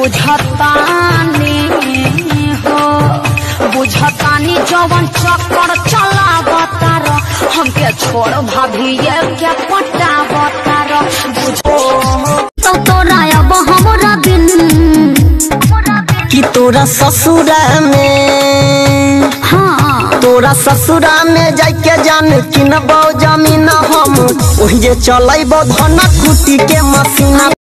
बुझतानी हो बुझतानी जवन चक्कर चलावतार हमके छोड़ भाभी ये क्या पटावतार बुझो तो तोरा अब हमरा बिन कि तोरा ससुरा में हाँ तोरा ससुरा में जाके जान किनबो जमीन हम ओहि जे चलैबो धन कुटी के मशीन